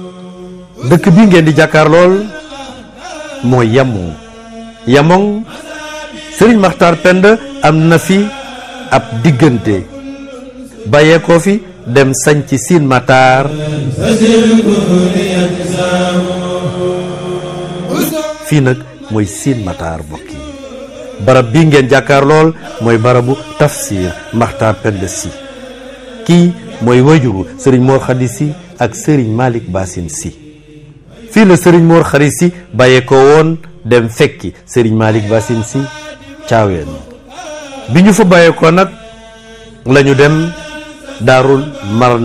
dëkk bi ngeen di jàkkaar lool mooy Yamong Yamong sëriñ Maxtaar Pend am na fi ab diggante bàyyeekoo fi dem sañ ci Siin Mataar fii nag mooy Siin Mataar bokk yi barab bii ngeen jàkkaar lool mooy barabu tafsir Maxtaar Pend si kii mooy wajuru sëriñ Mor Xadi si ak sëriñ Malick Basin si fii la sëriñ Mor Xadi si bàyyeekoo woon dem fekki sëriñ Malick Basin si caaween bi ñu fa bàyyeekoo nag lañu dem daarul mar